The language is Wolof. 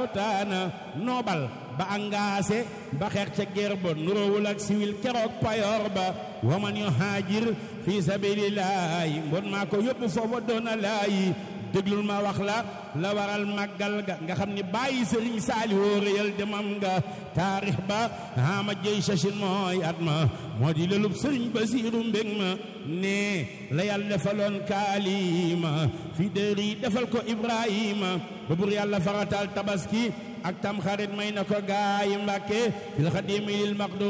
lawtaana noobal ba angaase ba xeex ca ger ba nuroowul ak siwil keroog payoor ba waman yu haajir fi sabilillahi mbon maa ko yóbbu foofa doona laayi déglul ma wax la la waral màggal ga nga xam ni bàyyi sëriñ saali woo réyal demam nga taarix ba ama jëy sachin mooy at ma moo di lelub sëriñ basiiru mbég ma ne la yàlla defaloon kaalima fi dëri defal ko ibrahima ba bur yàlla faratal tabaski ak tam xarit may na ko gaay mbàkke fil xadimi lil maqdu